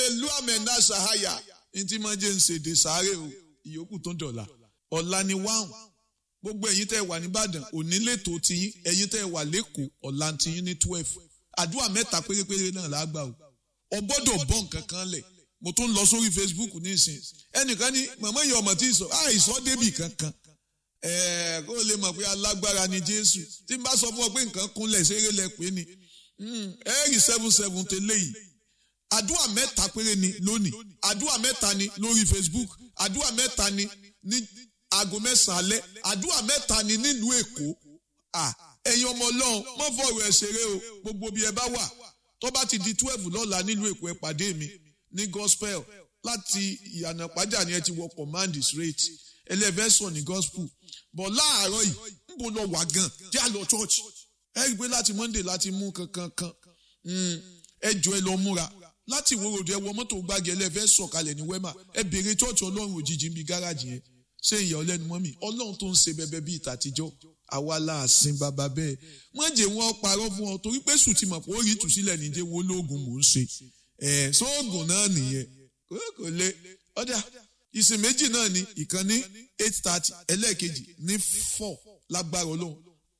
ẹlú àmẹ́ńdá sàháyà ní tí máa jẹ́ ń ṣèdè sáré o ìyókù tó dọ̀la ọ̀la ni wáhùn gbogbo ẹ̀yin tẹ́ ẹ wà nìbàdàn òní lẹ́tọ̀ọ́ tiyín ẹ̀yin tẹ́ ẹ wà lẹ́kọ̀ọ́ ọ̀la tiyín ní twelve àdúrà mẹ́ta pérépéré náà lágbà o ọ gbọ́dọ̀ bọ́ nǹkan kan lẹ̀ mo tún lọ sórí facebook nísìn ẹnìkan ní màmá ìyá ọmọ tí ì sọ àìsọ débì kankan ẹ̀ẹ́ kó lè mọ̀ pé alágbára ni jésù tí n bá sọ fún ọ pé nǹkan kúnlẹ̀ ṣeré lẹ pé ni ẹ̀ẹ́rì seven seven tẹ́lẹ̀ yìí àdúrà mẹ́ta péré ni lónìí àdúrà mẹ́ta ni lórí facebook àdúrà mẹ́ta ni ní aago mẹ́sàn-án alẹ́ àdúrà mẹ́ta ni nílùú èkó ẹ̀yin ọmọ ọlọ́run mọ́ fọ̀rọ̀ ẹ̀ ṣeré o gbogbo bí ẹ bá wà tó bá ti di twelve lọ́la nílùú èkó ẹ pàdé mi ní gospel láti ìyànà pàjá ni ẹ ti wọ command straight ẹlẹ́fẹ̀sọ̀ ní gospel bọ̀ láàárọ̀ yìí ń bọ̀ lọ wà gan jẹ́ àlọ́ church ẹ rí i pé láti monday láti mú kankan kan ẹ jọ ẹ lọ múra láti ìwòròdú ẹ wọ mọ́tò gbági ẹlẹ́fẹ́ sọ̀kalẹ̀ ní wema ẹ béèrè church ọlọ́run òjijì ń bi gáràjì yẹn ṣé ìyá ọlẹ́nu mọ́ mi ọlọ́run tó ń ṣe bẹbẹ bíi tàtijọ́ àwa láàsìn bàbá bẹ́ẹ̀ wọ́n jẹ́ wọn parọ́ fún ọ torí pé sùn ti mọ̀ pé ó rí ìtúsílẹ̀ níjẹ́ wo lóògùn mò ń ṣe ẹ̀ sóògùn náà nìyẹn kò lè ọ̀dà ìsìn méjì náà ni ìkan ní eight thirty ẹlẹ́ẹ̀kejì ní four lágbára ọlọ́run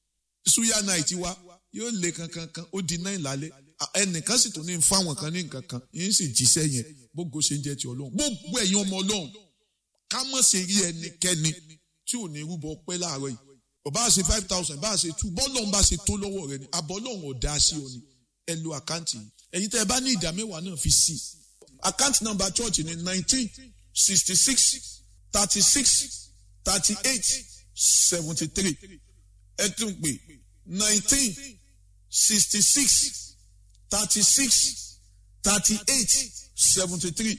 suya night wa yóò lé kankan kan ó di nine lálẹ́ ẹnìkan sì tún ní fáwọn kan ní nǹkan kan yín sì jíṣẹ́ yẹn gbogbo ṣe ń jẹ́ ti ọlọ́run gbogbo ẹ̀yin ọmọ ọlọ́run ká mọ̀ sí rí ẹnikẹ́ni tí ò ní rúbọ pẹ́ láàárọ̀ yìí ọba ṣe five thousand bá ṣe two bọ́ọ̀lù ọ̀hún bá ṣe tó lọ́wọ́ rẹ ni àbọ̀ ọlọ́run ò dá sí ọ ni ẹ lo àkáǹtì yìí ẹ̀yin tẹ́ ẹ bá ní ìdá mẹ́wàá náà fi sí i àkáǹtì nọ́mbà church ni nineteen sixty six thirty six thirty eight seventy three ẹ tún pè nineteen sixty six thirty six thirty eight seventy three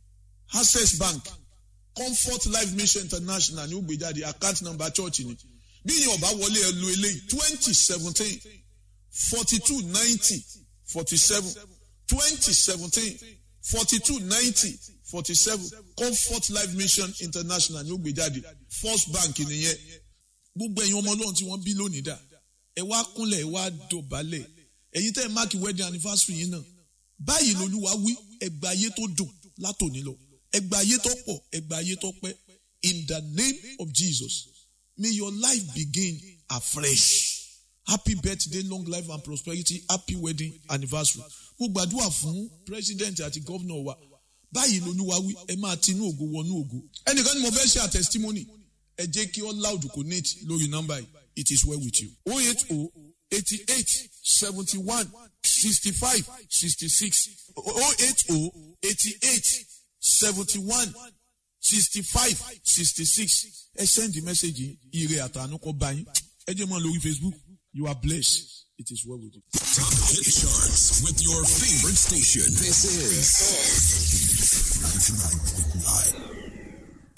access bank comfort life mission international ní ó gbé jáde account number church ni bí yẹn ọba wọlé ẹ lo eléyìí twenty seventeen forty two ninety forty seven twenty seventeen forty two ninety forty seven comfort life mission international ní ó gbé jáde first bank nìyẹn gbogbo ẹ̀yin ọmọ ọlọ́run tí wọ́n bí lónìí dà ẹ wá kúnlẹ̀ ẹ wá dọ̀bálẹ̀ ẹ̀yin tẹ́ ẹ máàkì wedding anniversary yín náà báyìí lolúwa wí ẹgbà ayé tó dùn látòní lọ ẹgbà ayé tó pọ̀ ẹgbà ayé tó pẹ́ in the name of Jesus may your life begin afresh happy birthday long life and prosperity happy wedding anniversary mo gbàdúrà fún president àti governor wa báyìí lolúwa wí ẹ máa tinú ògo wọnú ògo ẹnìkan ni mo fẹ́ ṣe àtẹsítímọ́nì ẹ jẹ́ kí all loud connect lórí nọ́mbà yìí it is well with you oh eight oh eighty eight seventy one sixty five sixty six oh eight oh eighty eight seventy one sixty five sixty six ẹ send the message ire àtànú kọ bá yín ẹ jẹ́ mọ́ lórí facebook you are blessed it is well with you. Top hit charts with your favorite station. This is 99.9